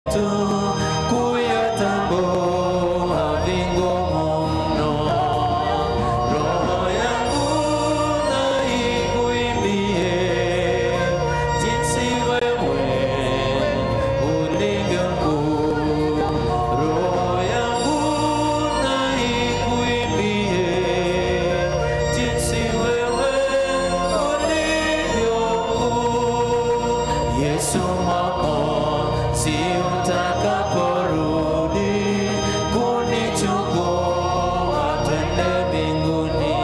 tu kuyatambua vingumu mno. Roho yangu na ikuimbie jinsi wewe ulivyo mkuu. Roho yangu na ikuimbie jinsi wewe ulivyo mkuu. Yesu Mwokozi utakaporudi kunichukua twende mbinguni,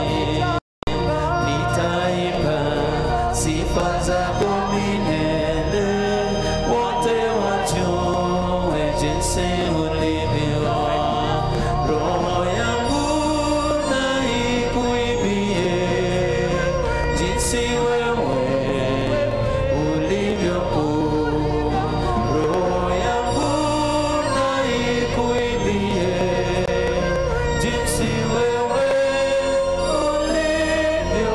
nitaimba sifa zako milele, wote wajue jinsi ulivyo. Roho yangu na ikuimbie jinsi wewe ulivyo kuu. Roho yangu na ikuimbie jinsi wewe ulivyo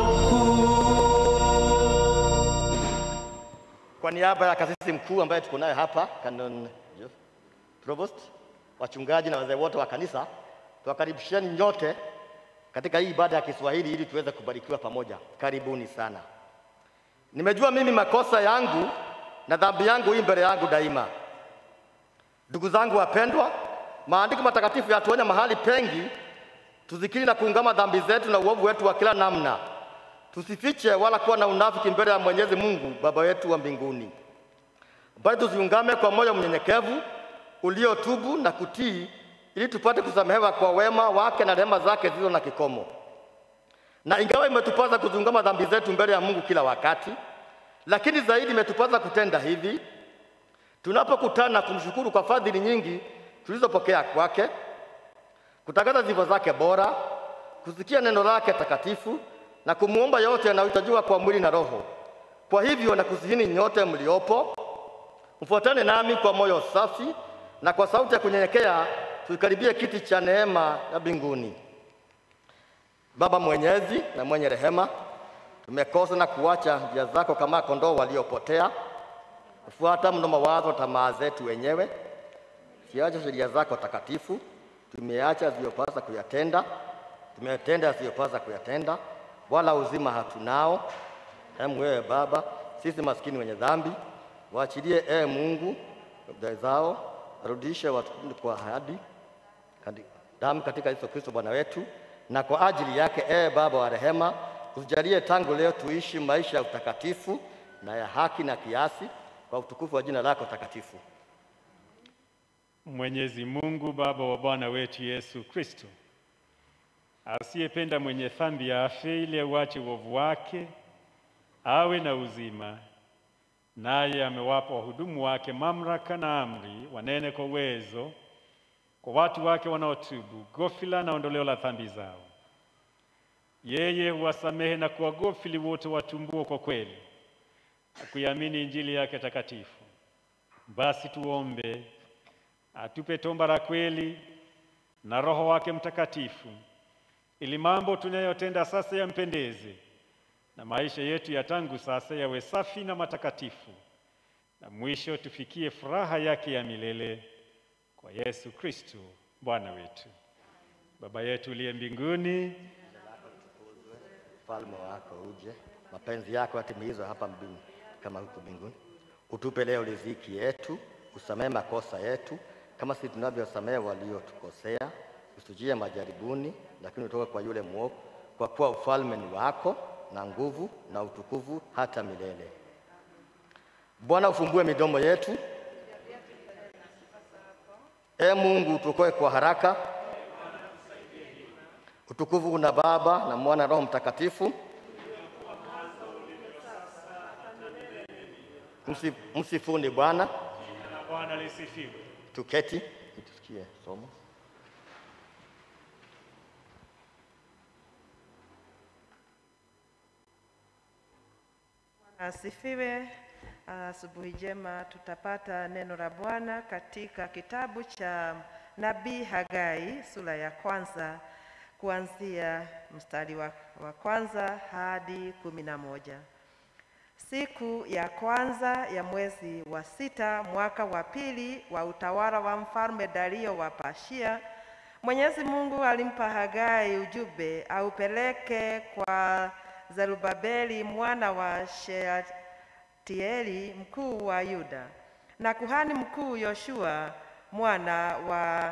kuu. Kwa niaba ya kasisi mkuu ambaye tuko naye hapa, Canon Jeff Provost, wachungaji na wazee wote wa kanisa, tuwakaribisheni nyote katika hii ibada ya Kiswahili ili tuweze kubarikiwa pamoja. Karibuni sana. Nimejua mimi makosa yangu na dhambi yangu hii mbele yangu daima. Ndugu zangu wapendwa, maandiko matakatifu yatuonya mahali pengi tuzikiri na kuungama dhambi zetu na uovu wetu wa kila namna, tusifiche wala kuwa na unafiki mbele ya Mwenyezi Mungu Baba wetu wa mbinguni, bali tuziungame kwa moyo mnyenyekevu uliotubu na kutii, ili tupate kusamehewa kwa wema wake na rehema zake zilizo na kikomo. Na ingawa imetupasa kuziungama dhambi zetu mbele ya Mungu kila wakati, lakini zaidi imetupasa kutenda hivi tunapokutana na kumshukuru kwa fadhili nyingi tulizopokea kwake, kutangaza sifa zake bora, kusikia neno lake takatifu na kumwomba yote yanayohitajiwa kwa mwili na roho. Kwa hivyo nakusihini nyote mliopo, mfuatane nami kwa moyo safi na kwa sauti ya kunyenyekea, tuikaribie kiti cha neema ya mbinguni. Baba mwenyezi na mwenye rehema, tumekosa na kuacha njia zako kama kondoo waliopotea, kufuata mno mawazo na tamaa zetu wenyewe. Siacha sheria zako takatifu, tumeacha yasiyopasa kuyatenda, tumetenda yasiyopasa kuyatenda, wala uzima hatunao. Hemu wewe Baba, sisi maskini wenye dhambi, waachilie ee Mungu dhambi zao, warudishe watu kwa ahadi kati- damu katika Yesu Kristo Bwana wetu, na kwa ajili yake ee Baba wa rehema, usijalie tangu leo tuishi maisha ya utakatifu na ya haki na kiasi, kwa utukufu wa jina lako takatifu. Mwenyezi Mungu Baba wa Bwana wetu Yesu Kristo, asiyependa mwenye dhambi afe ili auache uovu wake, awe na uzima, naye amewapa wahudumu wake mamlaka na amri, wanene kwa uwezo kwa watu wake wanaotubu ghofila na ondoleo la dhambi zao. Yeye huwasamehe na kuwagofili wote watumbuo kwa kweli na kuiamini Injili yake takatifu. Basi tuombe atupe tomba la kweli na Roho wake Mtakatifu, ili mambo tunayotenda sasa yampendeze na maisha yetu ya tangu sasa yawe safi na matakatifu, na mwisho tufikie furaha yake ya milele kwa Yesu Kristo Bwana wetu. Baba yetu uliye mbinguni, Ufalme wako uje, mapenzi yako yatimizwe hapa mbinguni kama huko mbinguni. Utupe leo riziki yetu, usamehe makosa yetu kama sisi tunavyosamehe waliotukosea, usitujie majaribuni, lakini utoke kwa yule mwovu, kwa kuwa ufalme ni wako na nguvu na utukufu hata milele. Bwana, ufumbue midomo yetu. Ee Mungu, utuokoe kwa haraka. Utukufu una Baba na Mwana na Roho Mtakatifu. Msi- Msifuni Bwana. na Bwana lisifiwe. Tuketi ili tusikie somo. Asifiwe. Asubuhi njema, tutapata neno la Bwana katika kitabu cha nabii Hagai sura ya kwanza kuanzia mstari wa, wa kwanza hadi kumi na moja. Siku ya kwanza ya mwezi wa sita mwaka wa pili wa utawala wa mfalme Dario wa Persia, Mwenyezi Mungu alimpa Hagai ujumbe aupeleke kwa Zerubabeli mwana wa Shealtieli mkuu wa Yuda na kuhani mkuu Yoshua mwana wa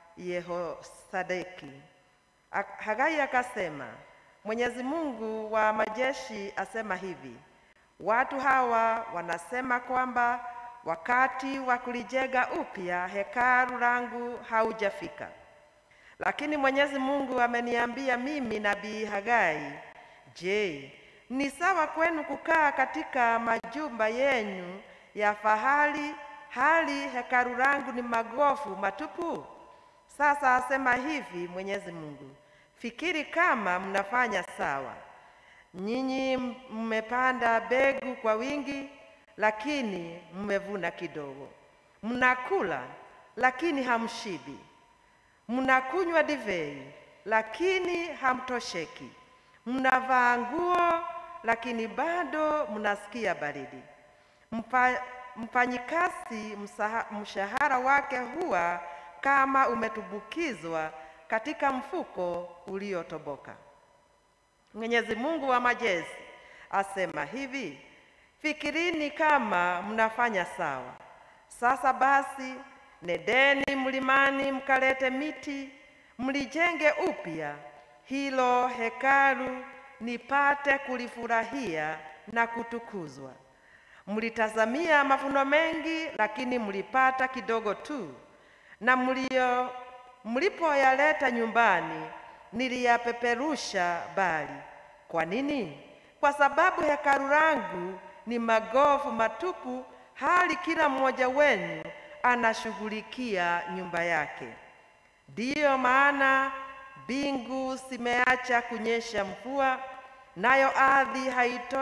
Yehosadeki. Ak- Hagai akasema, Mwenyezi Mungu wa majeshi asema hivi: watu hawa wanasema kwamba wakati wa kulijenga upya hekalu langu haujafika. Lakini Mwenyezi Mungu ameniambia mimi nabii Hagai, je, ni sawa kwenu kukaa katika majumba yenu ya fahari hali hekalu langu ni magofu matupu? Sasa asema hivi Mwenyezi Mungu, fikiri kama mnafanya sawa. Nyinyi mmepanda mbegu kwa wingi, lakini mmevuna kidogo. Mnakula, lakini hamshibi. Mnakunywa divei, lakini hamtosheki. Mnavaa nguo, lakini bado mnasikia baridi. Mpa, mfanyikazi msaha- mshahara wake huwa kama umetumbukizwa katika mfuko uliotoboka. Mwenyezi Mungu wa majeshi asema hivi: fikirini kama mnafanya sawa. Sasa basi, nedeni mlimani mkalete miti, mlijenge upya hilo hekalu, nipate kulifurahia na kutukuzwa. Mlitazamia mavuno mengi, lakini mlipata kidogo tu, na mlio mlipoyaleta nyumbani niliyapeperusha mbali. Kwa nini? Kwa sababu hekalu langu ni magofu matupu, hali kila mmoja wenu anashughulikia nyumba yake. Ndiyo maana mbingu zimeacha kunyesha mvua, nayo ardhi haito,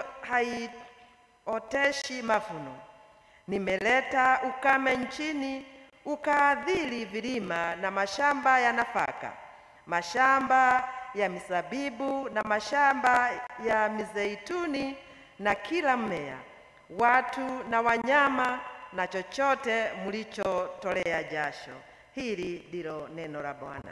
haioteshi mavuno. Nimeleta ukame nchini, ukaadhiri vilima na mashamba ya nafaka, mashamba ya mizabibu na mashamba ya mizeituni na kila mmea, watu na wanyama na chochote mlichotolea jasho. Hili ndilo neno la Bwana.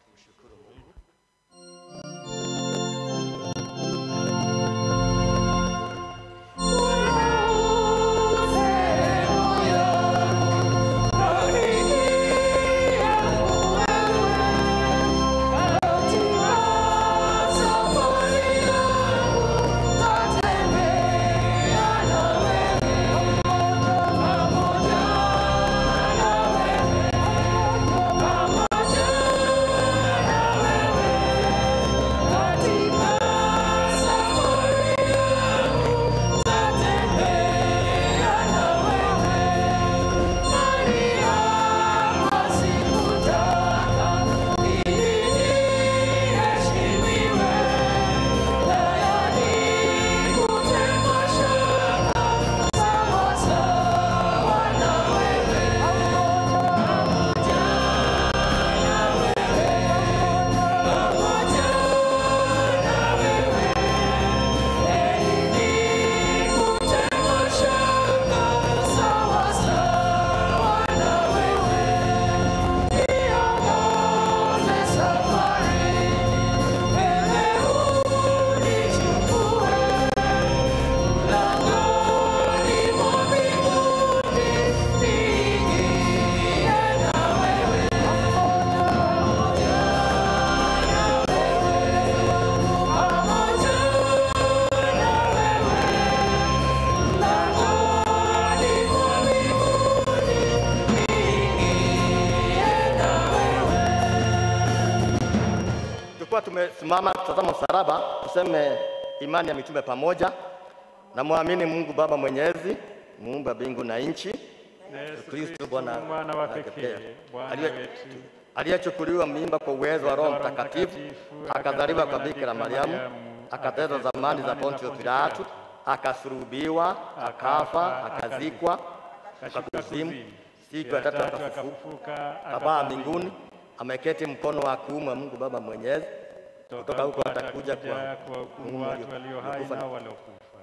Tulikuwa tumesimama tutazama msalaba, tuseme imani ya mitume pamoja. Namwamini Mungu Baba Mwenyezi, muumba mbingu na nchi, na Yesu Kristo Kristo Bwana mwana wa wake pekee, pekee, Bwana aliye- wetu, aliyechukuliwa mimba kwa uwezo wa Roho Roho Mtakatifu, Mtakatifu, akazaliwa kwa na Bikira Mariamu, Mariamu, akateswa zamani za Pontio Pilato, akasulubiwa, akafa, akazikwa, kashuka akakuzimu, kuzimu, siku ya tatu akafufuka, akafufuka, akapaa akapaa mbinguni, ameketi mkono wa kuume wa Mungu Baba Mwenyezi. Kutoka huko atakuja kwa kuwahukumu Mungu watu walio hai waliokufa na waliokufa.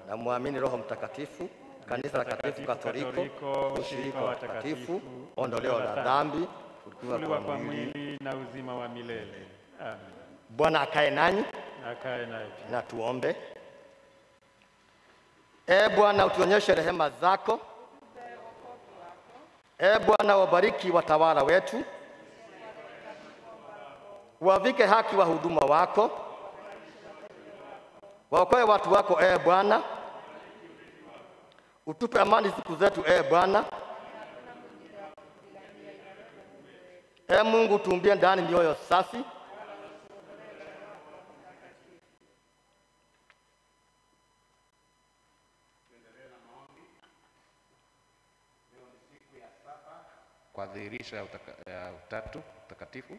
na muamini Roho Mtakatifu, kanisa takatifu Katoliki, ushirika wa takatifu, ondoleo la dhambi, kufufuliwa kufufuliwa kwa kwa mwili. mwili na uzima wa milele. Amen. Bwana akae nanyi Akae naye pia. na tuombe. Ee Bwana, utuonyeshe rehema zako. Ee Bwana, wabariki watawala wetu, wavike haki wa huduma wako, waokoe watu wako. Ee Bwana, utupe amani siku zetu. Ee Bwana, Ee Mungu, tuumbie ndani mioyo safi kwa dhihirisho ya, utaka, ya utatu mtakatifu.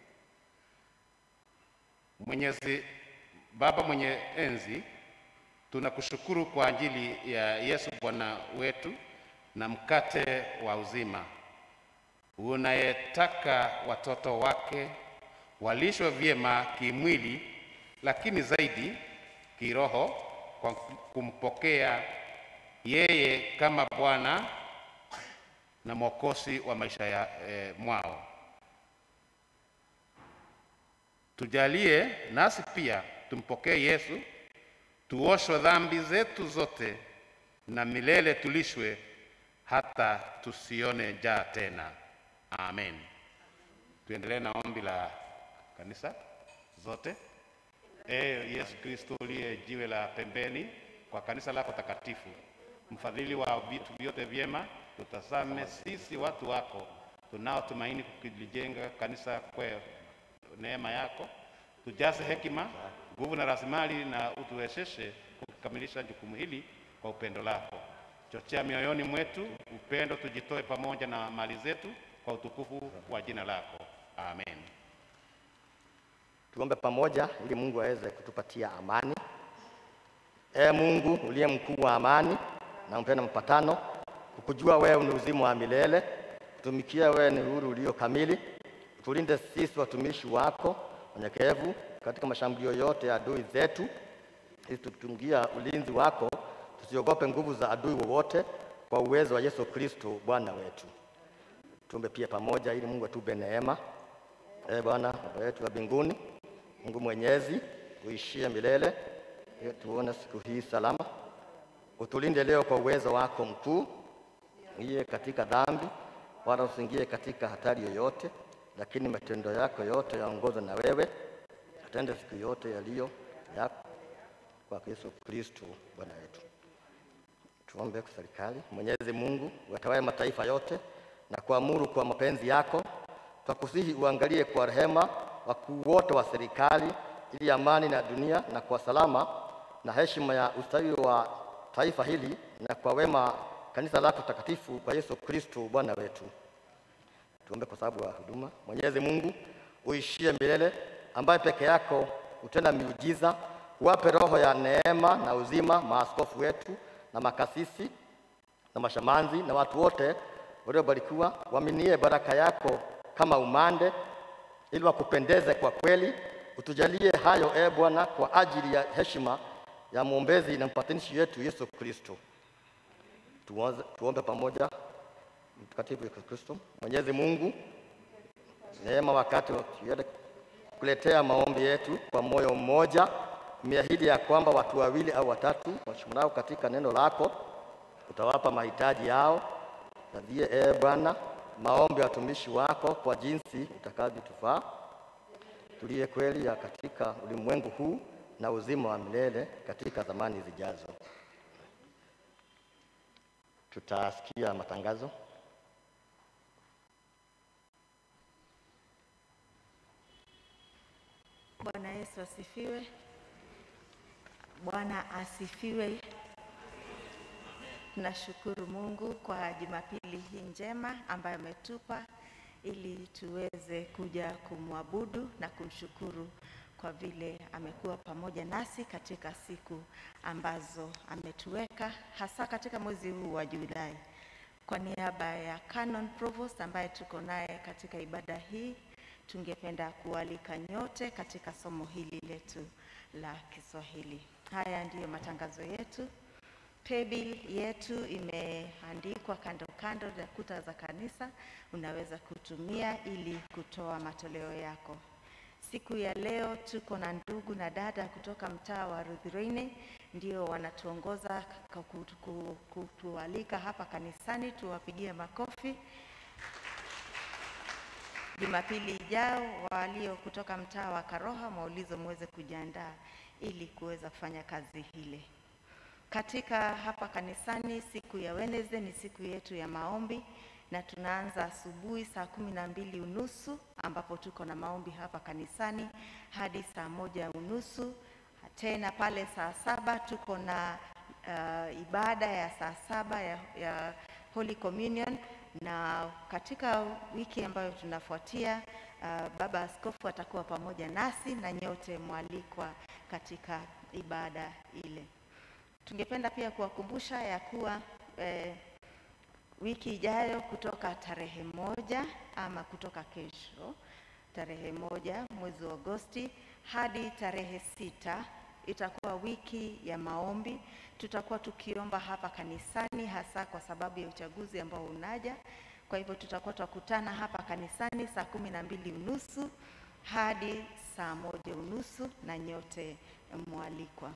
Mwenyezi Baba mwenye enzi, tunakushukuru kwa ajili ya Yesu Bwana wetu na mkate wa uzima, unayetaka watoto wake walishwe vyema kimwili, lakini zaidi kiroho, kwa kumpokea yeye kama Bwana na mwokozi wa maisha ya, e, mwao. Tujalie nasi pia tumpokee Yesu, tuoshwe dhambi zetu zote na milele tulishwe hata tusione njaa tena. Amen. Tuendelee na ombi la kanisa zote. Ee Yesu Kristo uliye jiwe la pembeni kwa kanisa lako takatifu, mfadhili wa vitu vyote vyema, tutazame sisi watu wako tunaotumaini kulijenga kanisa kwa neema yako, tujaze hekima, nguvu na rasilimali, na utuwezeshe kukamilisha jukumu hili kwa upendo lako. Chochea mioyoni mwetu upendo, tujitoe pamoja na mali zetu kwa utukufu wa jina lako. Amen. Tuombe pamoja ili Mungu aweze kutupatia amani. Ee Mungu uliye mkuu wa amani na mpenda mpatano, kukujua wewe ni uzima wa milele, kutumikia wewe ni uhuru ulio kamili. Tulinde sisi watumishi wako wanyenyekevu katika mashambulio yote ya adui zetu, ili tukitungia ulinzi wako tusiogope nguvu za adui wowote, kwa uwezo wa Yesu Kristo Bwana wetu. Tuombe pia pamoja ili Mungu atupe neema. Ee Bwana Baba yetu wa mbinguni, Mungu mwenyezi, uishie milele, ili tuone siku hii salama. Utulinde leo kwa uwezo wako mkuu, iye katika dhambi, wala usiingie katika hatari yoyote, lakini matendo yako yote yaongozwe na wewe, atende siku yote yaliyo yako kwa Yesu Kristo Bwana wetu. Tuombe kwa serikali. Mwenyezi Mungu, watawale mataifa yote na kuamuru kwa mapenzi yako, twakusihi uangalie kwa rehema wakuu wote wa serikali, ili amani na dunia na kwa salama na heshima ya ustawi wa taifa hili na kwa wema kanisa lako takatifu kwa Yesu Kristo Bwana wetu. Tuombe kwa sababu ya huduma. Mwenyezi Mungu uishie milele, ambaye peke yako utenda miujiza, uwape roho ya neema na uzima maaskofu wetu na makasisi na mashamanzi na watu wote waliobarikiwa, waminie baraka yako kama umande, ili wakupendeze kwa kweli. Utujalie hayo e Bwana, kwa ajili ya heshima ya mwombezi na mpatanishi wetu Yesu Kristo. Tuanze- Tuombe pamoja. Mtakatifu Yesu Kristo, Mwenyezi Mungu, neema wakati wa tuende kuletea maombi yetu kwa moyo mmoja, umeahidi ya kwamba watu wawili au watatu washikanao katika neno lako utawapa mahitaji yao. Nadhie ee Bwana maombi ya watumishi wako kwa jinsi utakavyotufaa, tuliye kweli ya katika ulimwengu huu na uzima wa milele katika zamani zijazo. Tutasikia matangazo. Bwana Yesu asifiwe. Bwana asifiwe. Tunashukuru Mungu kwa Jumapili hii njema ambayo ametupa ili tuweze kuja kumwabudu na kumshukuru kwa vile amekuwa pamoja nasi katika siku ambazo ametuweka hasa katika mwezi huu wa Julai. Kwa niaba ya Canon Provost ambaye tuko naye katika ibada hii, tungependa kualika nyote katika somo hili letu la Kiswahili. Haya ndiyo matangazo yetu. Paybill yetu imeandikwa kando kando ya kuta za kanisa, unaweza kutumia ili kutoa matoleo yako. Siku ya leo tuko na ndugu na dada kutoka mtaa wa Ruthiruini, ndio wanatuongoza kwa kutu- ku- kutualika hapa kanisani, tuwapigie makofi. Jumapili ijao walio kutoka mtaa wa Karoha Maulizo muweze kujiandaa ili kuweza kufanya kazi hile. Katika hapa kanisani, siku ya Wednesday ni siku yetu ya maombi na tunaanza asubuhi saa kumi na mbili unusu ambapo tuko na maombi hapa kanisani hadi saa moja unusu. Tena pale saa saba tuko na uh, ibada ya saa saba ya, ya Holy Communion na katika wiki ambayo tunafuatia uh, Baba Askofu atakuwa pamoja nasi na nyote mwalikwa katika ibada ile. Tungependa pia kuwakumbusha ya kuwa eh, wiki ijayo kutoka tarehe moja ama kutoka kesho tarehe moja mwezi wa Agosti hadi tarehe sita itakuwa wiki ya maombi. Tutakuwa tukiomba hapa kanisani, hasa kwa sababu ya uchaguzi ambao unaja. Kwa hivyo tutakuwa tukutana hapa kanisani saa kumi na mbili unusu hadi saa moja unusu na nyote mwalikwa.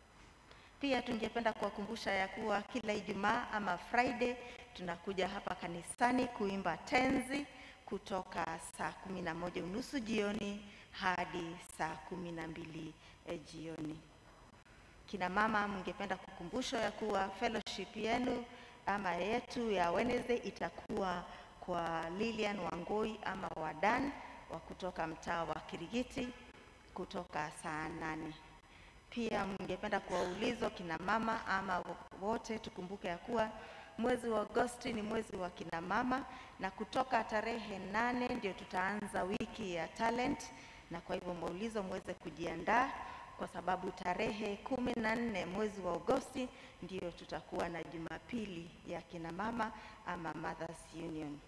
Pia tungependa kuwakumbusha ya kuwa kila Ijumaa ama Friday tunakuja hapa kanisani kuimba tenzi kutoka saa kumi na moja unusu jioni hadi saa kumi na mbili eh, jioni. Kina mama, mngependa kukumbushwa ya kuwa fellowship yenu ama yetu ya Wednesday itakuwa kwa Lilian Wangoi ama Wadan wa kutoka mtaa wa Kirigiti kutoka saa nane. Pia mngependa kuwauliza kina mama ama wote, tukumbuke ya kuwa mwezi wa Agosti ni mwezi wa kina mama, na kutoka tarehe nane ndio tutaanza wiki ya talent, na kwa hivyo maulizo muweze kujiandaa kwa sababu tarehe kumi na nne mwezi wa Agosti ndio tutakuwa na Jumapili ya kina mama ama Mothers Union.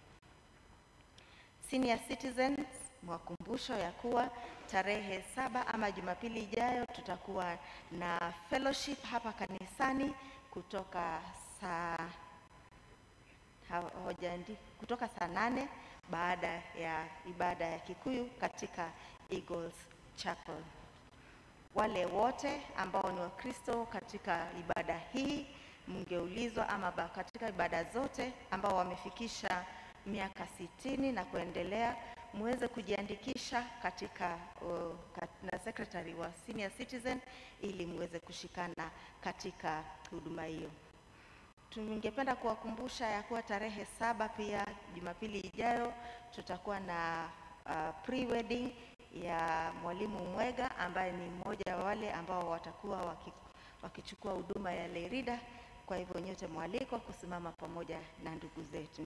Senior citizens, mwakumbusho ya kuwa tarehe saba ama Jumapili ijayo tutakuwa na fellowship hapa kanisani kutoka saa hawajaandi kutoka saa nane baada ya ibada ya Kikuyu katika Eagles Chapel. Wale wote ambao ni Wakristo katika ibada hii mngeulizwa ama ba- katika ibada zote ambao wamefikisha miaka sitini na kuendelea muweze kujiandikisha katika uh, kat- na secretary wa senior citizen ili muweze kushikana katika huduma hiyo. Tungependa kuwakumbusha ya kuwa tarehe saba pia Jumapili ijayo tutakuwa na uh, pre-wedding ya mwalimu Mwega ambaye ni mmoja wa wale ambao watakuwa waki, wakichukua huduma ya Lerida. Kwa hivyo nyote mwalikwa kusimama pamoja na ndugu zetu.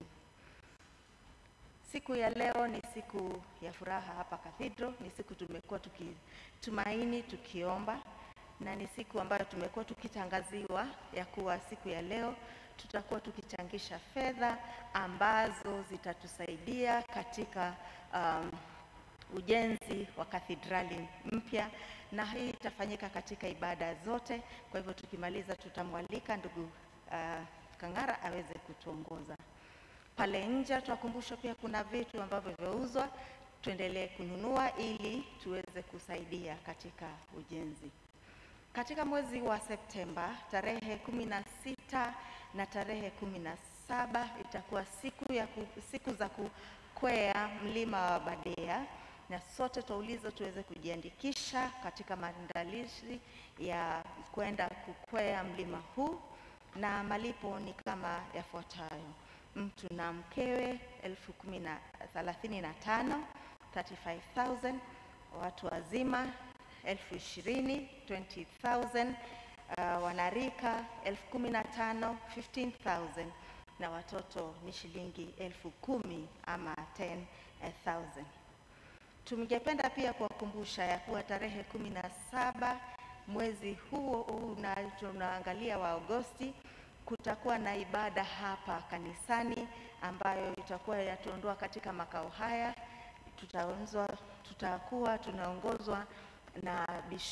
Siku ya leo ni siku ya furaha hapa Cathedral, ni siku tumekuwa tukitumaini tukiomba, na ni siku ambayo tumekuwa tukitangaziwa ya kuwa siku ya leo tutakuwa tukichangisha fedha ambazo zitatusaidia katika um, ujenzi wa kathedrali mpya, na hii itafanyika katika ibada zote. Kwa hivyo tukimaliza, tutamwalika ndugu uh, Kang'ara aweze kutuongoza pale nje. Tutakumbushwa pia kuna vitu ambavyo vyauzwa, tuendelee kununua ili tuweze kusaidia katika ujenzi. Katika mwezi wa Septemba tarehe kumi na sita na tarehe kumi na saba itakuwa siku, ya ku, siku za kukwea mlima wa Badea na sote twaulizwa tuweze kujiandikisha katika maandalizi ya kwenda kukwea mlima huu, na malipo ni kama yafuatayo: mtu na mkewe elfu kumi na thelathini na tano 35,000 watu wazima elfu ishirini 20,000 uh, wanarika elfu kumi na tano 15,000 na watoto ni shilingi elfu kumi ama 10,000. Tungependa pia kuwakumbusha ya kuwa tarehe kumi na saba mwezi huo una- tunaangalia wa Agosti kutakuwa na ibada hapa kanisani ambayo itakuwa yatuondoa katika makao haya. Tutaonzwa, tutakuwa tunaongozwa na Bishop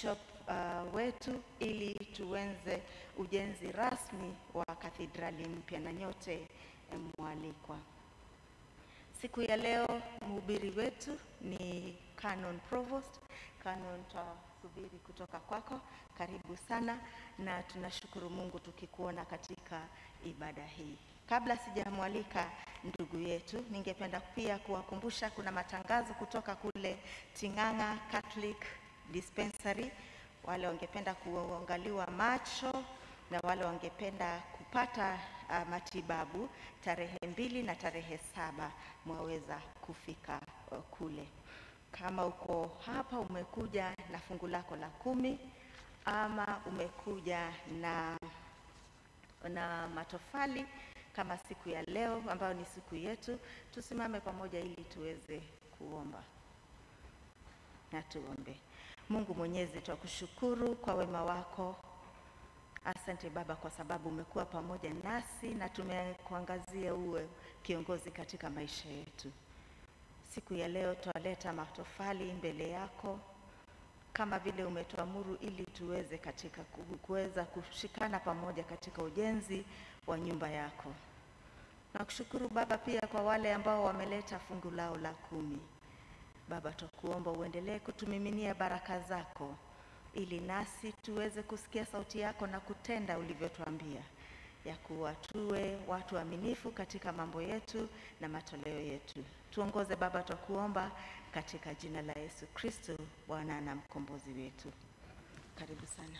uh, wetu ili tuenze ujenzi rasmi wa kathedrali mpya na nyote eh, mwalikwa. Siku ya leo mhubiri wetu ni Canon Provost. Canon, twasubiri kutoka kwako. Karibu sana na tunashukuru Mungu tukikuona katika ibada hii. Kabla sijamwalika ndugu yetu, ningependa pia kuwakumbusha kuna matangazo kutoka kule Ting'ang'a Catholic Dispensary, wale wangependa kuangaliwa macho na wale wangependa kupata uh, matibabu tarehe mbili na tarehe saba mwaweza kufika uh, kule. Kama uko hapa umekuja na fungu lako la kumi ama umekuja na na matofali kama siku ya leo ambayo ni siku yetu, tusimame pamoja ili tuweze kuomba. Na tuombe. Mungu Mwenyezi, twakushukuru kwa wema wako. Asante Baba kwa sababu umekuwa pamoja nasi na tumekuangazia uwe kiongozi katika maisha yetu. Siku ya leo twaleta matofali mbele yako kama vile umetuamuru ili tuweze katika ku- kuweza kushikana pamoja katika ujenzi wa nyumba yako. Nakushukuru Baba pia kwa wale ambao wameleta fungu lao la kumi. Baba, twakuomba uendelee kutumiminia baraka zako ili nasi tuweze kusikia sauti yako na kutenda ulivyotuambia ya kuwa tuwe watu waaminifu katika mambo yetu na matoleo yetu. Tuongoze Baba, twakuomba katika jina la Yesu Kristo, Bwana na mkombozi wetu. Karibu sana.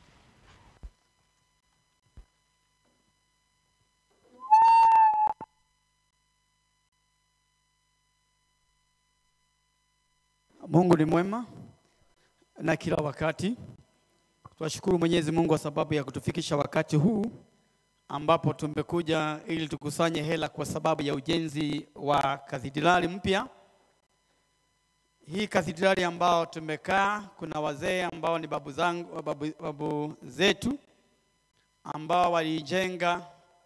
Mungu ni mwema na kila wakati. Twashukuru Mwenyezi Mungu kwa sababu ya kutufikisha wakati huu ambapo tumekuja ili tukusanye hela kwa sababu ya ujenzi wa kathedrali mpya. Hii kathedrali ambao tumekaa, kuna wazee ambao ni babu zangu, babu, babu zetu ambao walijenga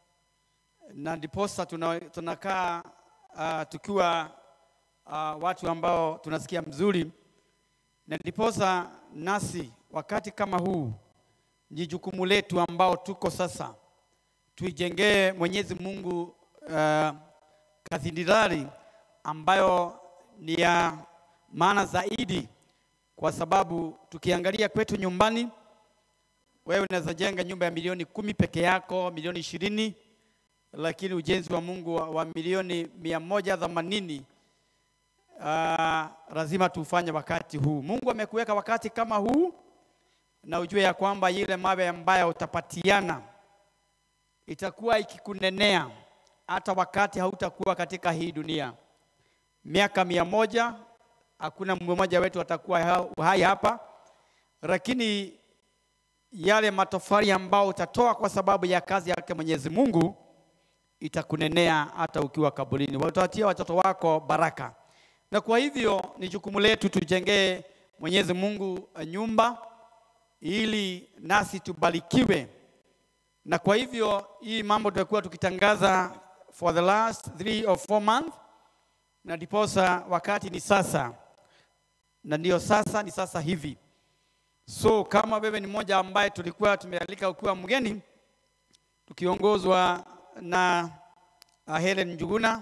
na ndiposa tuna, tunakaa uh, tukiwa uh, watu ambao tunasikia mzuri, na ndiposa nasi wakati kama huu ni jukumu letu ambao tuko sasa, tuijengee Mwenyezi Mungu uh, kathedrali ambayo ni ya maana zaidi, kwa sababu tukiangalia kwetu nyumbani, wewe unaweza jenga nyumba ya milioni kumi peke yako, milioni ishirini, lakini ujenzi wa Mungu wa, wa milioni mia moja themanini uh, lazima tufanye wakati huu. Mungu amekuweka wakati kama huu, na ujue ya kwamba ile mawe ambayo utapatiana itakuwa ikikunenea hata wakati hautakuwa katika hii dunia. Miaka mia moja hakuna mmoja wetu atakuwa ha- hai hapa, lakini yale matofali ambao utatoa kwa sababu ya kazi yake Mwenyezi Mungu itakunenea hata ukiwa kaburini. Watawatia watoto wako baraka, na kwa hivyo ni jukumu letu tujengee Mwenyezi Mungu eh, nyumba ili nasi tubarikiwe. Na kwa hivyo hii mambo tutakuwa tukitangaza for the last three or four months, na ndiposa wakati ni sasa, na ndiyo sasa ni sasa hivi. So kama wewe ni mmoja ambaye tulikuwa tumealika ukiwa mgeni, tukiongozwa na uh, Helen Njuguna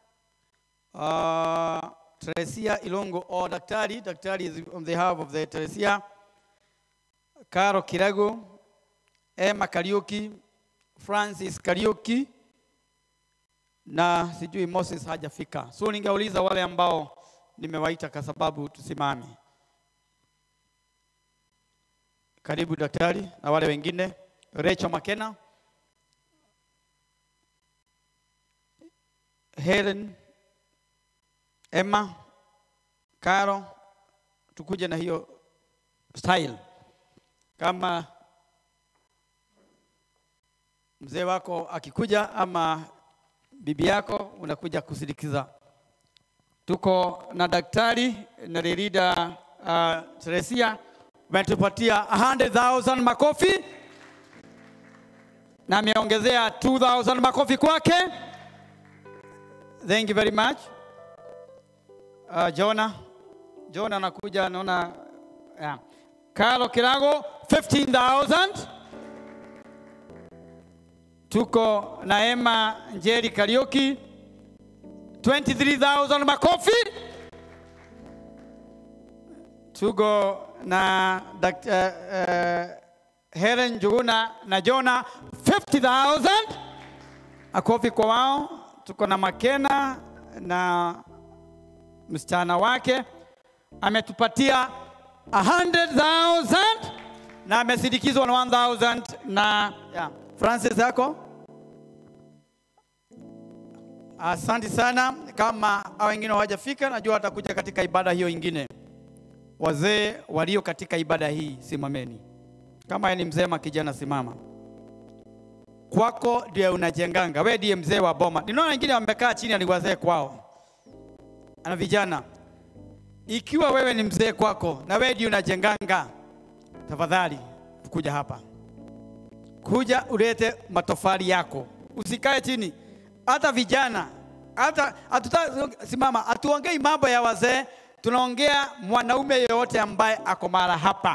uh, Teresia Ilongo or daktari, daktari is on behalf of the Teresia, Caro Kirago, Emma Kariuki, Francis Kariuki na sijui Moses hajafika. So ningeuliza wale ambao nimewaita kwa sababu tusimame. Karibu daktari na wale wengine. Rachel Makena, Helen, Emma, Caro, tukuje na hiyo style. Kama mzee wako akikuja ama bibi yako unakuja kusindikiza. Tuko na daktari na Lerida uh, Teresia umetupatia 100,000 makofi na ameongezea 2,000 makofi kwake. Thank you very much. Uh, Jona, Jona anakuja naona yeah. Carlo Kirago 15,000. Tuko na Emma Njeri Kariuki 23,000 makofi. Tuko na Dkt. Uh, uh, Helen Njuguna na Jona 50,000 makofi kwa wao. Tuko na Makena na msichana wake ametupatia 100,000 na amesindikizwa na 1,000 na yeah. Francis yako Asante sana. Kama hao wengine hawajafika, najua watakuja katika ibada hiyo ingine. Wazee walio katika ibada hii, simameni. Kama yeye ni mzee ama kijana, simama. Kwako ndio unajenganga, wewe ndiye mzee wa boma. Ninaona wengine wamekaa chini, ni wazee kwao na vijana. Ikiwa wewe ni mzee kwako na wewe ndiye unajenganga, tafadhali kuja hapa, kuja ulete matofali yako, usikae chini. Hata vijana hata hatuta simama, hatuongei mambo ya wazee, tunaongea mwanaume yeyote ambaye ako mara hapa.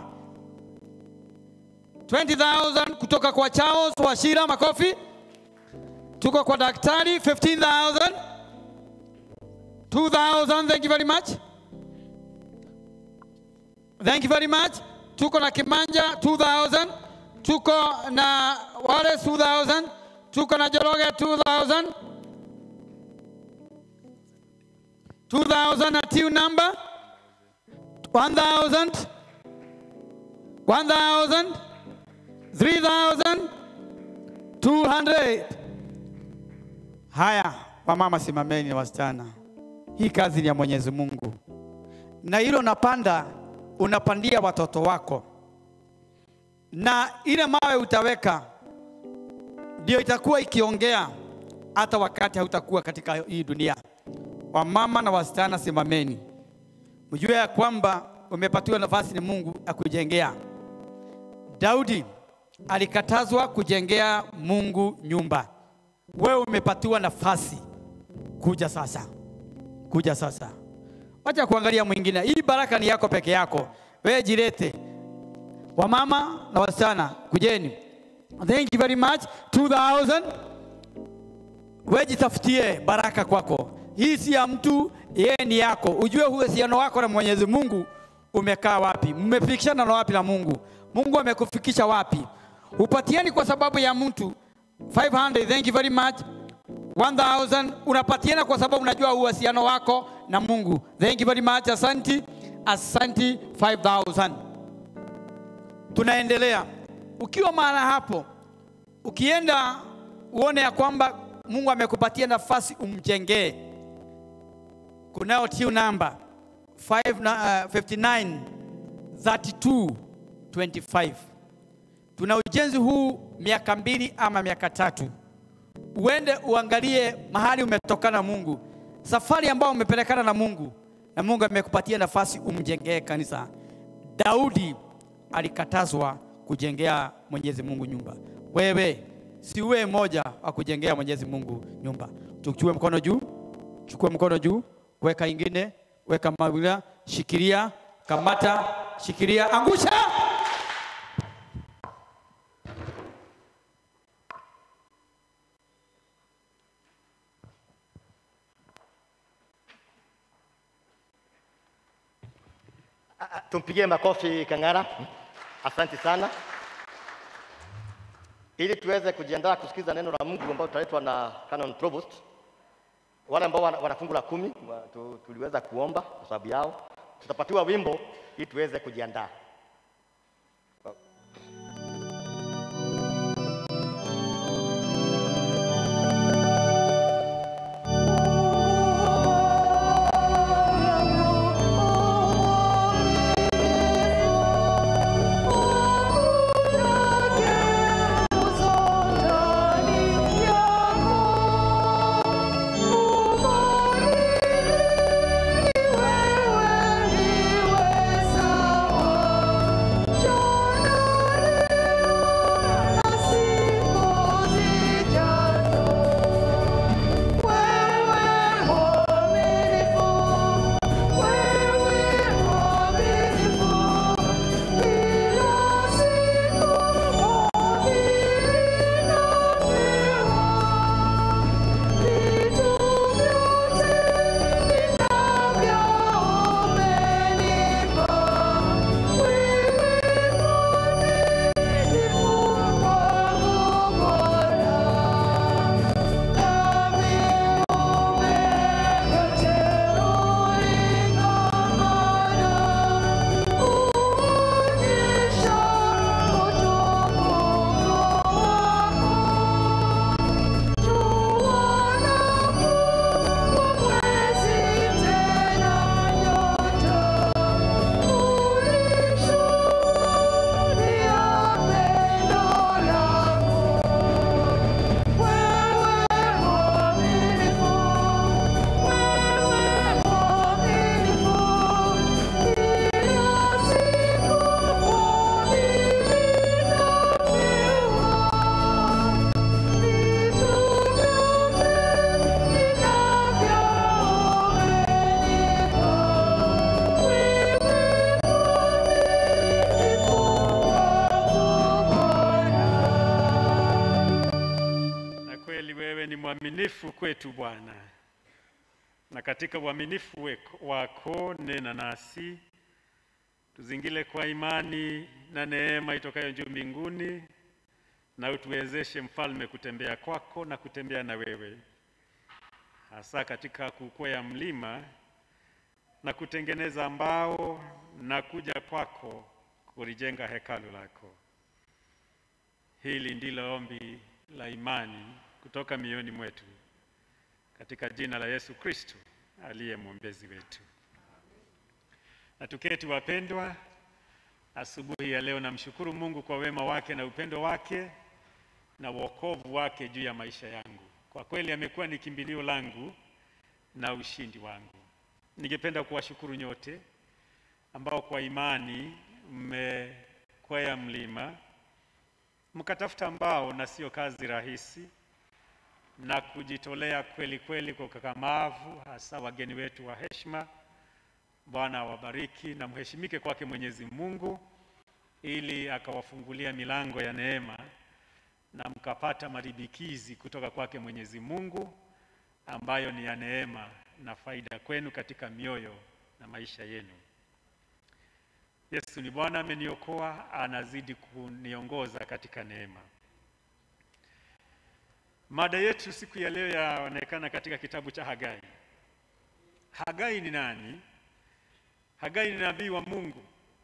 20,000 kutoka kwa Charles Washira, makofi. Tuko kwa daktari 15,000. 2,000, thank you very much. Thank you very much. Tuko na Kimanja 2000. Tuko na Wallace 2000. Tuko na Joroge 2000. 2000 na team number 1000 1000 3000 200 Haya, wamama simameni, wasichana, hii kazi ni ya Mwenyezi Mungu, na hilo napanda unapandia watoto wako, na ile mawe utaweka ndio itakuwa ikiongea hata wakati hautakuwa katika hii dunia. Wamama na wasichana, simameni, mjue ya kwamba umepatiwa nafasi ni Mungu akujengea. Daudi alikatazwa kujengea Mungu nyumba, wewe umepatiwa nafasi. Kuja sasa, kuja sasa. Wacha kuangalia mwingine. Hii baraka ni yako peke yako, wewe jirete. Wamama na wasichana, kujeni. Thank you very much. 2000 wewe jitafutie baraka kwako. Hii si ya mtu, yeye ni yako. Ujue uhusiano wako na Mwenyezi Mungu umekaa wapi, mmefikishana na wapi na Mungu. Mungu amekufikisha wapi? Upatieni kwa sababu ya mtu 500, thank you very much. 1000 unapatiana kwa sababu unajua uhusiano wako na Mungu. Thank you very much. Asanti, asanti 5000. Tunaendelea. Ukiwa mahala hapo, ukienda uone ya kwamba Mungu amekupatia nafasi umjengee. Kunao tiu namba 5 na, uh, 59 32 25. Tuna ujenzi huu miaka mbili ama miaka tatu. Uende uangalie mahali umetokana na Mungu, safari ambayo umepelekana na Mungu, na Mungu amekupatia nafasi umjengee kanisa. Daudi alikatazwa kujengea Mwenyezi Mungu nyumba. Wewe si uwe mmoja wa kujengea Mwenyezi Mungu nyumba. Tuchukue mkono juu, chukue mkono juu, weka ingine, weka mawila, shikilia, kamata, shikilia, angusha. Tumpigie makofi Kang'ara. Asante sana. Ili tuweze kujiandaa kusikiza neno la Mungu ambalo tutaletwa na Canon Provost. Wale ambao wana wana fungu la kumi wa- tu- tuliweza kuomba kwa sababu yao, tutapatiwa wimbo ili tuweze kujiandaa. Wewe ndiwe sawa mwaminifu kwetu Bwana, na katika uaminifu weko- wako nena nasi, tuzingile kwa imani na neema itokayo juu mbinguni, na utuwezeshe mfalme kutembea kwako na kutembea na wewe, hasa katika kukwea mlima na kutengeneza mbao na kuja kwako kulijenga hekalu lako. Hili ndilo ombi la imani kutoka mioyoni mwetu katika jina la Yesu Kristo aliye mwombezi wetu. Na tuketi wapendwa, asubuhi ya leo namshukuru Mungu kwa wema wake na upendo wake na wokovu wake juu ya maisha yangu. Kwa kweli amekuwa ni kimbilio langu na ushindi wangu. Ningependa kuwashukuru nyote ambao kwa imani mmekwea mlima mkatafuta mbao, na sio kazi rahisi, na kujitolea kweli kweli kwa ukakamavu, hasa wageni wetu wa heshima. Bwana awabariki na mheshimike kwake Mwenyezi Mungu, ili akawafungulia milango ya neema na mkapata maribikizi kutoka kwake Mwenyezi Mungu ambayo ni ya neema na faida kwenu katika mioyo na maisha yenu. Yesu ni Bwana, ameniokoa, anazidi kuniongoza katika neema. Mada yetu siku ya leo yaonekana katika kitabu cha Hagai. Hagai ni nani? Hagai ni nabii wa Mungu,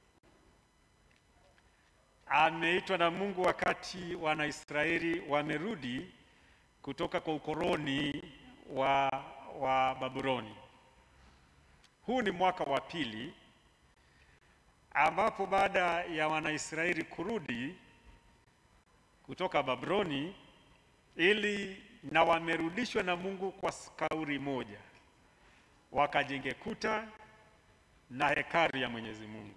ameitwa na Mungu wakati Wanaisraeli wamerudi kutoka kwa ukoloni wa, wa Babuloni. Huu ni mwaka wa pili ambapo baada ya Wanaisraeli kurudi kutoka Babuloni ili na wamerudishwa na Mungu kwa kauli moja, wakajenge kuta na hekalu ya Mwenyezi Mungu.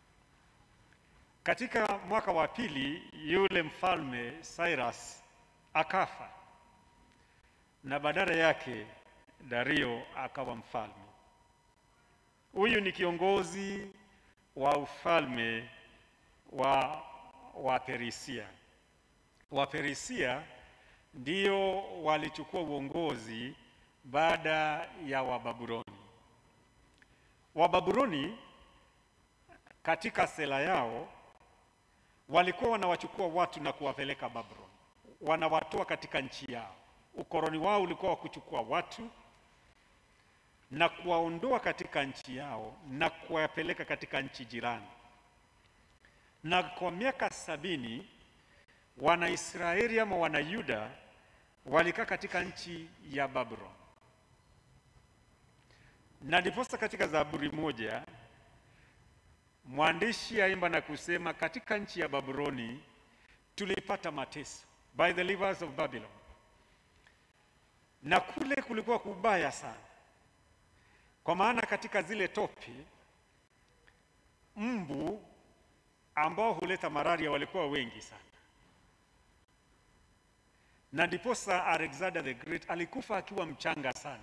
Katika mwaka wa pili yule mfalme Cyrus akafa na badala yake Dario akawa mfalme. Huyu ni kiongozi wa ufalme wa wa Perisia. Wa Perisia ndio walichukua uongozi baada ya Wababuloni. Wababuloni katika sera yao walikuwa wanawachukua watu na kuwapeleka Babuloni, wanawatoa katika nchi yao. Ukoloni wao ulikuwa wa kuchukua watu na kuwaondoa katika nchi yao na kuwapeleka katika nchi jirani. Na kwa miaka sabini Wanaisraeli ama Wanayuda walikaa katika nchi ya Babuloni, na ndiposa katika Zaburi moja mwandishi aimba na kusema, katika nchi ya Babuloni tulipata mateso, by the rivers of Babylon, na kule kulikuwa kubaya sana kwa maana katika zile tope mbu ambao huleta malaria walikuwa wengi sana, na ndiposa Alexander the Great alikufa akiwa mchanga sana,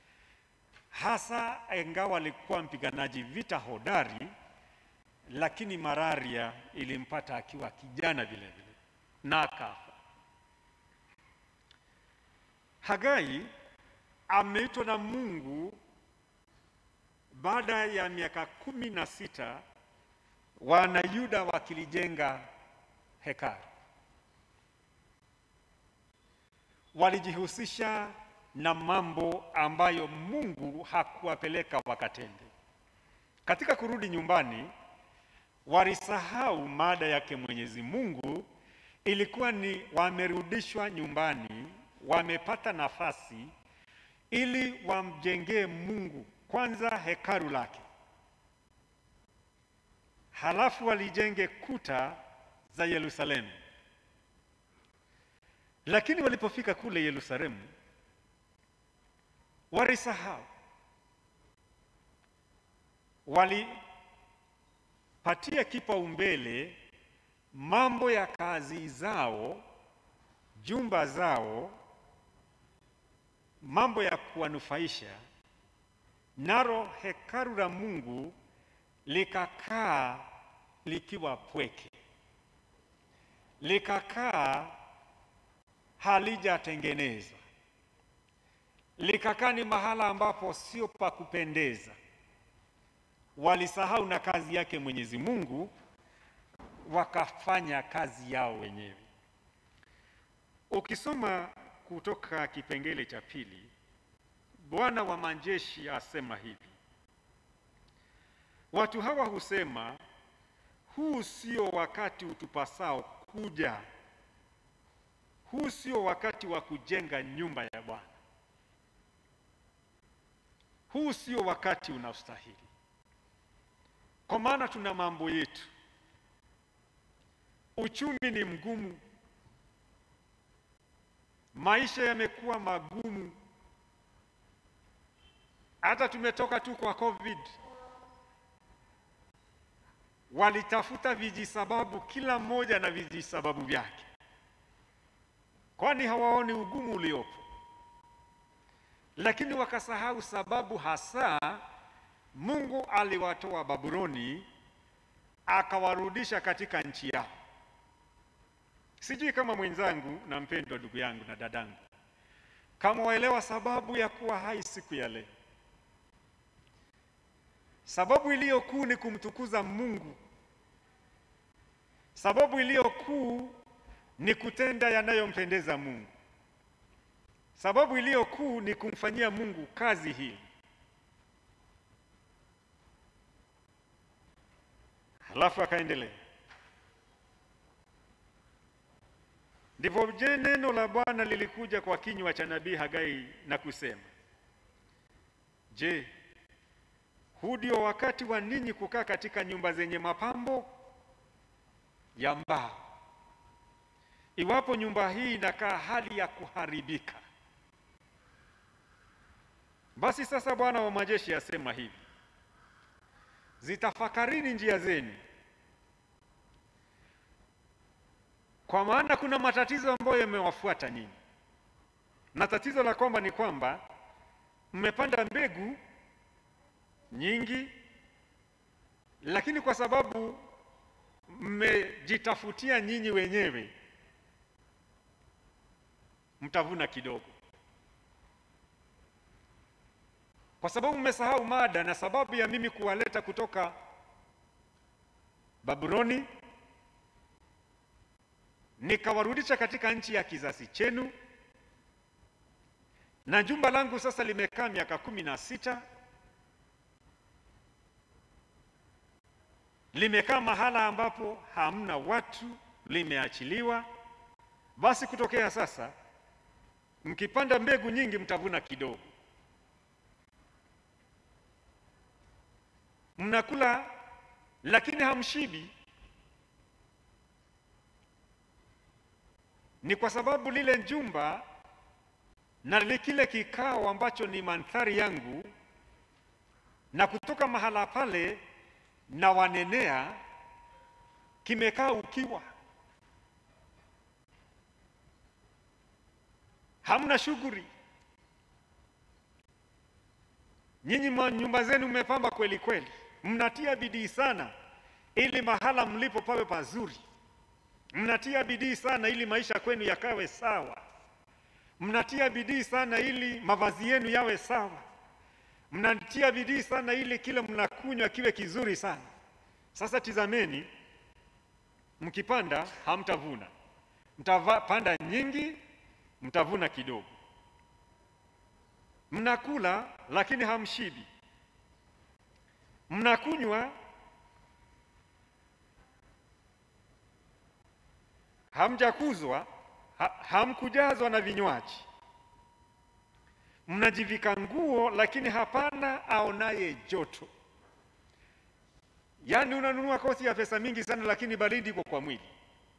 hasa ingawa alikuwa mpiganaji vita hodari, lakini malaria ilimpata akiwa kijana vile vile na akafa. Hagai ameitwa na Mungu baada ya miaka kumi na sita Wanayuda wakilijenga hekalu, walijihusisha na mambo ambayo Mungu hakuwapeleka wakatende. Katika kurudi nyumbani, walisahau mada yake Mwenyezi Mungu. Ilikuwa ni wamerudishwa nyumbani, wamepata nafasi ili wamjengee Mungu kwanza hekalu lake, halafu walijenge kuta za Yerusalemu. Lakini walipofika kule Yerusalemu, walisahau, walipatia kipaumbele mambo ya kazi zao, jumba zao, mambo ya kuwanufaisha nalo hekalu la Mungu likakaa likiwa pweke, likakaa halijatengenezwa. likakaa ni mahala ambapo sio pa kupendeza. Walisahau na kazi yake Mwenyezi Mungu, wakafanya kazi yao wenyewe. Ukisoma kutoka kipengele cha pili, Bwana wa majeshi asema hivi: watu hawa husema, huu sio wakati utupasao kuja, huu sio wakati wa kujenga nyumba ya Bwana, huu sio wakati unaostahili, kwa maana tuna mambo yetu, uchumi ni mgumu, maisha yamekuwa magumu, hata tumetoka tu kwa COVID. Walitafuta vijisababu, kila mmoja na vijisababu vyake, kwani hawaoni ugumu uliopo, lakini wakasahau sababu hasa Mungu aliwatoa Babuloni akawarudisha katika nchi yao. Sijui kama mwenzangu na mpendwa ndugu yangu na dadangu, kama waelewa sababu ya kuwa hai siku ya leo. Sababu iliyo kuu ni kumtukuza Mungu. Sababu iliyo kuu ni kutenda yanayompendeza Mungu. Sababu iliyo kuu ni kumfanyia Mungu kazi hii. Halafu akaendelea, ndivyo je, neno la Bwana lilikuja kwa kinywa cha nabii Hagai na kusema, je, huu ndio wakati wa ninyi kukaa katika nyumba zenye mapambo ya mbao, iwapo nyumba hii inakaa hali ya kuharibika? Basi sasa Bwana wa majeshi asema hivi, zitafakarini njia zenu, kwa maana kuna matatizo ambayo yamewafuata nyinyi, na tatizo la kwamba ni kwamba mmepanda mbegu nyingi, lakini kwa sababu mmejitafutia nyinyi wenyewe, mtavuna kidogo, kwa sababu mmesahau mada na sababu ya mimi kuwaleta kutoka Babuloni nikawarudisha katika nchi ya kizazi chenu, na jumba langu sasa limekaa miaka kumi na sita limekaa mahala ambapo hamna watu, limeachiliwa. Basi kutokea sasa, mkipanda mbegu nyingi, mtavuna kidogo. Mnakula lakini hamshibi. Ni kwa sababu lile jumba na kile kikao ambacho ni mandhari yangu, na kutoka mahala pale na wanenea kimekaa ukiwa, hamna shughuli. Nyinyi nyumba zenu mmepamba kweli kweli, mnatia bidii sana ili mahala mlipo pawe pazuri, mnatia bidii sana ili maisha kwenu yakawe sawa, mnatia bidii sana ili mavazi yenu yawe sawa mnatia bidii sana ili kile mnakunywa kiwe kizuri sana. Sasa tizameni, mkipanda hamtavuna, mtapanda nyingi, mtavuna kidogo. Mnakula lakini hamshibi, mnakunywa hamjakuzwa, ha, hamkujazwa na vinywaji mnajivika nguo lakini hapana aonaye joto. Yaani unanunua koti ya pesa mingi sana, lakini baridi iko kwa mwili.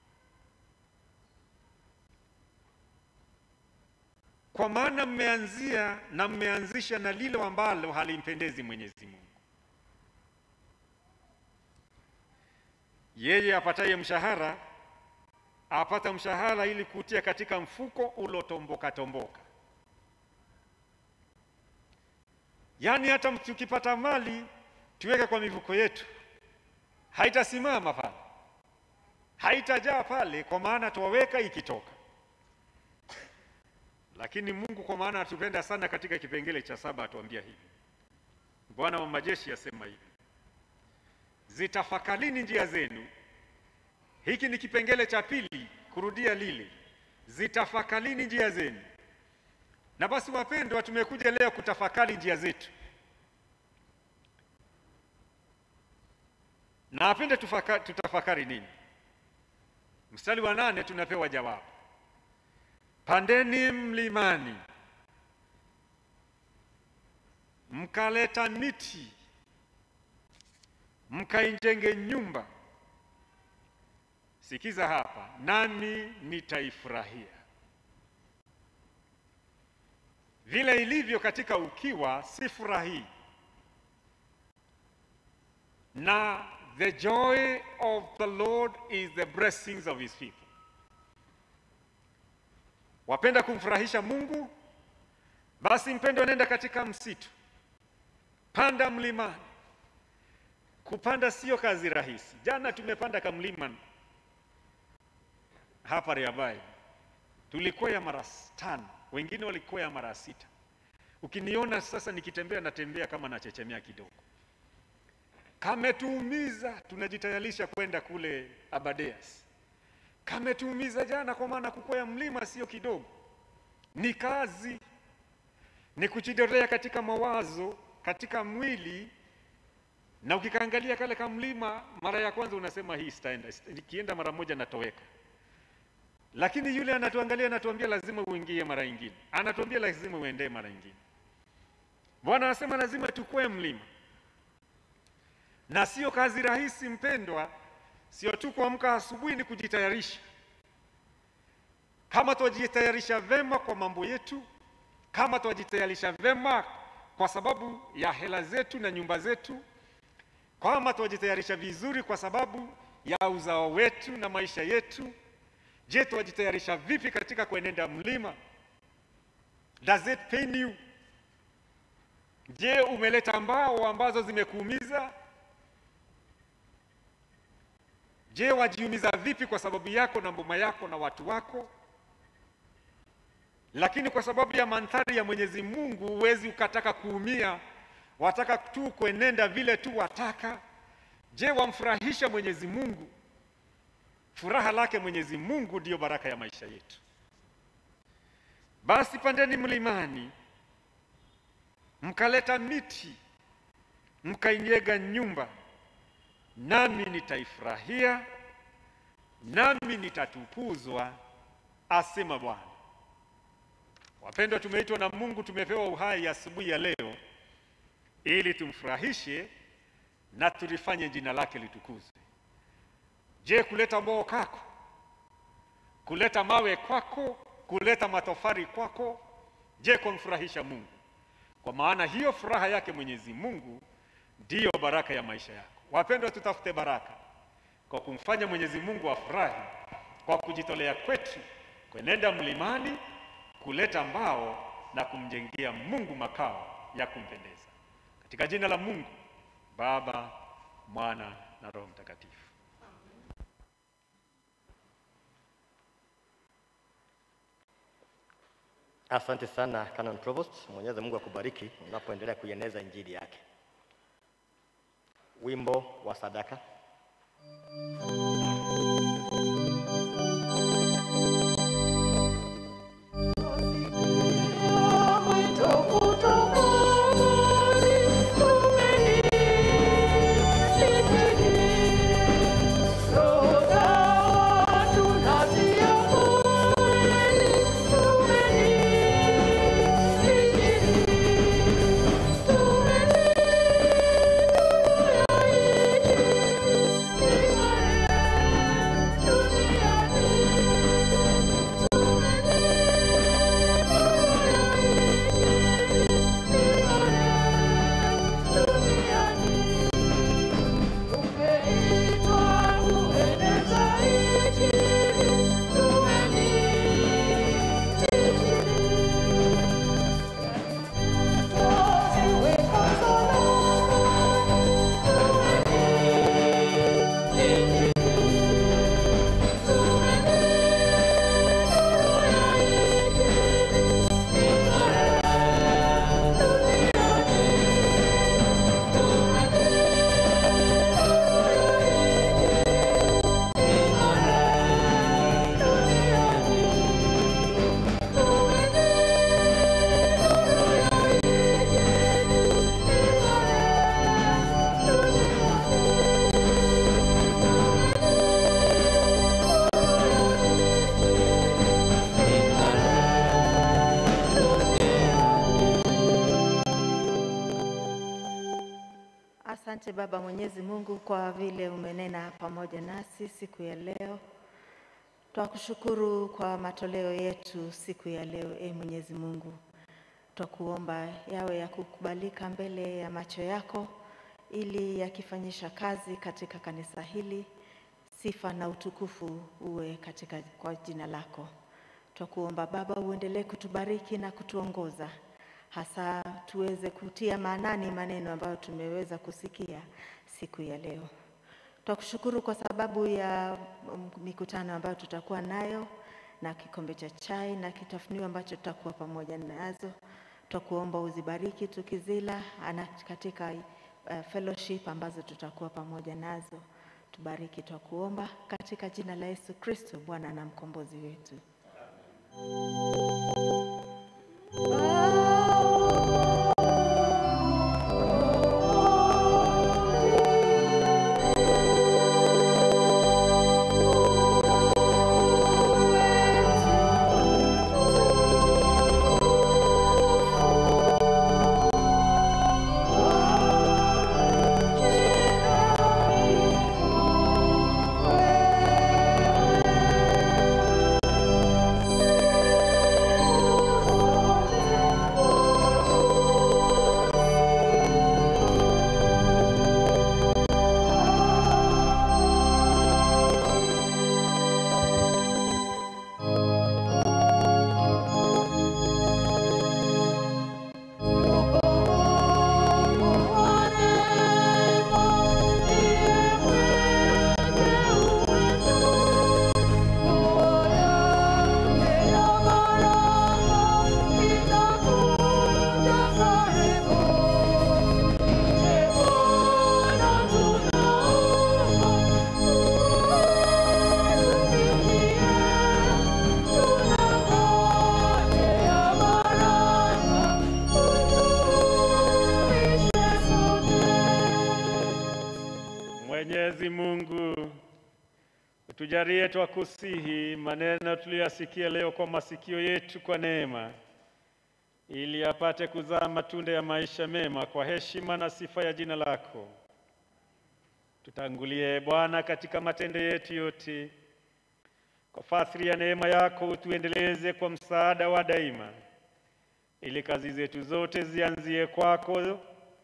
Kwa maana mmeanzia na mmeanzisha na lilo ambalo halimpendezi Mwenyezi Mungu. Yeye apataye mshahara apata mshahara ili kutia katika mfuko ulotomboka tomboka Yaani hata tukipata mali tuweke kwa mifuko yetu, haitasimama pale, haitajaa pale, kwa maana twaweka ikitoka. Lakini Mungu kwa maana atupenda sana, katika kipengele cha saba atuambia hivi, Bwana wa majeshi asema hivi, zitafakarini njia zenu. Hiki ni kipengele cha pili, kurudia lile, zitafakarini njia zenu. Na basi wapendwa, tumekuja leo kutafakari njia zetu, na apende tufaka, tutafakari nini? Mstari wa nane tunapewa jawabu, pandeni mlimani mkaleta miti mkaijenge nyumba. Sikiza hapa, nami nitaifurahia. Vile ilivyo katika ukiwa, si furahii na the joy of the Lord is the blessings of his people. Wapenda kumfurahisha Mungu? Basi mpendwa, nenda katika msitu, panda mlimani. Kupanda sio kazi rahisi. Jana tumepanda kamlima hapa Reabai, tulikwea mara tano, wengine walikwea mara sita. Ukiniona sasa nikitembea, natembea kama nachechemea kidogo kametuumiza, tunajitayarisha kwenda kule Abadeas. Kametuumiza jana, kwa maana kukwea mlima sio kidogo, ni kazi, ni kujidorea katika mawazo, katika mwili. Na ukikaangalia kale kamlima, mara ya kwanza unasema hii sitaenda, nikienda mara moja natoweka. Lakini yule anatuangalia, anatuambia lazima uingie mara nyingine, anatuambia lazima uendee mara nyingine. Bwana anasema lazima tukwee mlima na sio kazi rahisi mpendwa, sio tu kuamka asubuhi, ni kujitayarisha. Kama twajitayarisha vema kwa mambo yetu, kama twajitayarisha vema kwa sababu ya hela zetu na nyumba zetu, kama twajitayarisha vizuri kwa sababu ya uzao wetu na maisha yetu, je, twajitayarisha vipi katika kuenenda mlima? Does it pain you? Je, umeleta mbao ambazo zimekuumiza? Je, wajiumiza vipi kwa sababu yako na mboma yako na watu wako? Lakini kwa sababu ya mandhari ya Mwenyezi Mungu huwezi ukataka kuumia, wataka tu kuenenda vile tu wataka. Je, wamfurahisha Mwenyezi Mungu? Furaha lake Mwenyezi Mungu ndiyo baraka ya maisha yetu. Basi pandeni mlimani, mkaleta miti, mkainyega nyumba nami nitaifurahia, nami nitatukuzwa, asema Bwana. Wapendwa, tumeitwa na Mungu, tumepewa uhai asubuhi ya leo ili tumfurahishe na tulifanye jina lake litukuzwe. Je, kuleta mbao kako, kuleta mawe kwako, kuleta matofari kwako, je, kumfurahisha Mungu? Kwa maana hiyo furaha yake Mwenyezi Mungu ndiyo baraka ya maisha yako. Wapendwa, tutafute baraka kwa kumfanya Mwenyezi Mungu afurahi kwa kujitolea kwetu kwenenda mlimani kuleta mbao na kumjengea Mungu makao ya kumpendeza. Katika jina la Mungu Baba, Mwana na Roho Mtakatifu. Asante sana Canon Provost. Mwenyezi Mungu akubariki unapoendelea kuieneza injili yake. Wimbo wa sadaka. Thank you. Asante Baba Mwenyezi Mungu kwa vile umenena pamoja nasi siku ya leo. Twakushukuru kwa matoleo yetu siku ya leo, e Mwenyezi Mungu. Twakuomba yawe ya kukubalika mbele ya macho yako, ili yakifanyisha kazi katika kanisa hili, sifa na utukufu uwe katika kwa jina lako. Twakuomba Baba, uendelee kutubariki na kutuongoza, hasa tuweze kutia maanani maneno ambayo tumeweza kusikia siku ya leo. Twakushukuru kwa sababu ya mm, mikutano ambayo tutakuwa nayo na kikombe cha chai na kitafunio ambacho tutakuwa pamoja nazo. Twakuomba uzibariki tukizila ana katika uh, fellowship ambazo tutakuwa pamoja nazo. Tubariki twakuomba katika jina la Yesu Kristo Bwana na mkombozi wetu. Mwenyezi Mungu utujalie twakusihi maneno tuliyoyasikia leo kwa masikio yetu kwa neema, ili apate kuzaa matunda ya maisha mema kwa heshima na sifa ya jina lako. Tutangulie Bwana katika matendo yetu yote, kwa fadhili ya neema yako utuendeleze kwa msaada wa daima, ili kazi zetu zote zianzie kwako,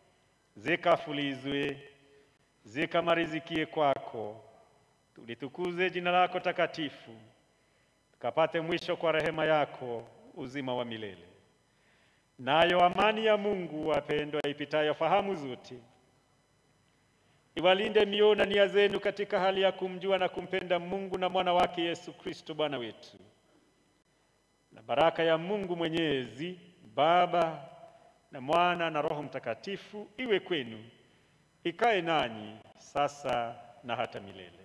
zikafulizwe zikamarizikie kwako, tulitukuze jina lako takatifu, tukapate mwisho kwa rehema yako uzima wa milele. Nayo amani ya Mungu wapendwa, ipitayo fahamu zote, iwalinde mioyo na nia zenu katika hali ya kumjua na kumpenda Mungu na mwana wake Yesu Kristo Bwana wetu. Na baraka ya Mungu Mwenyezi, Baba na Mwana na Roho Mtakatifu iwe kwenu ikae nanyi sasa na hata milele.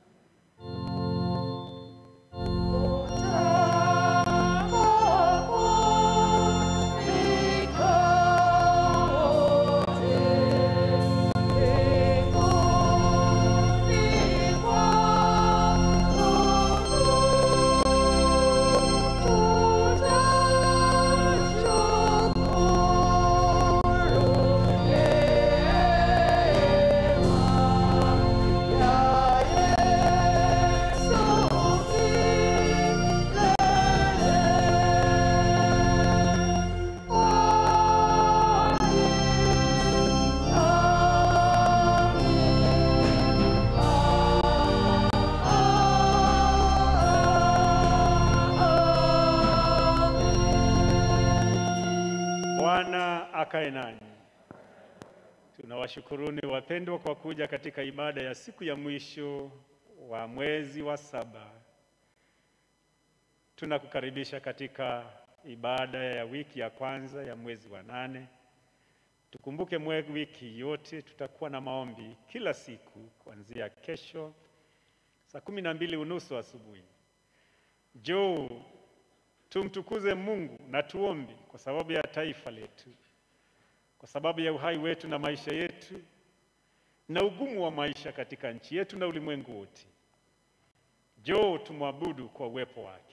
Bwana akae nanyi. Tunawashukuruni wapendwa kwa kuja katika ibada ya siku ya mwisho wa mwezi wa saba. Tunakukaribisha katika ibada ya wiki ya kwanza ya mwezi wa nane. Tukumbuke mwe wiki yote tutakuwa na maombi kila siku kuanzia kesho saa kumi na mbili unusu asubuhi. Njoo tumtukuze Mungu na tuombe kwa sababu ya taifa letu, kwa sababu ya uhai wetu na maisha yetu na ugumu wa maisha katika nchi yetu na ulimwengu wote. Njoo tumwabudu kwa uwepo wake.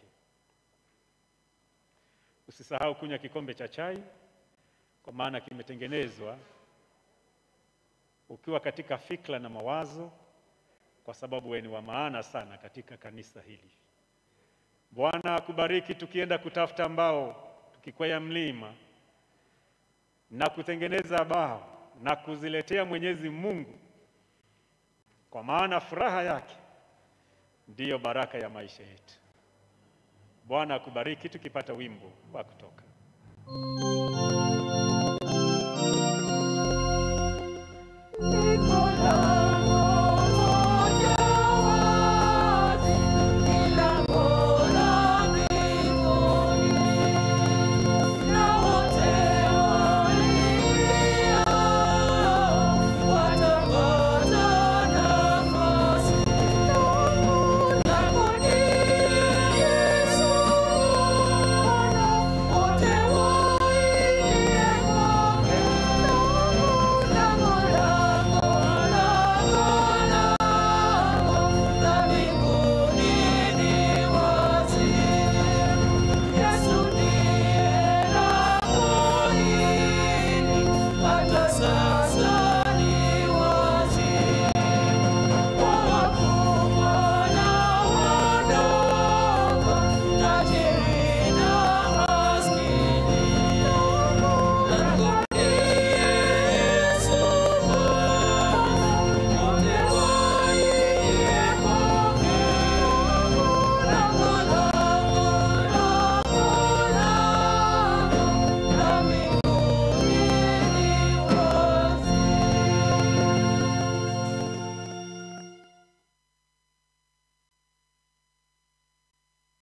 Usisahau kunywa kikombe cha chai, kwa maana kimetengenezwa ukiwa katika fikra na mawazo, kwa sababu wewe ni wa maana sana katika kanisa hili. Bwana akubariki tukienda kutafuta mbao, tukikwea mlima na kutengeneza bao na kuziletea Mwenyezi Mungu, kwa maana furaha yake ndiyo baraka ya maisha yetu. Bwana akubariki tukipata wimbo wa kutoka.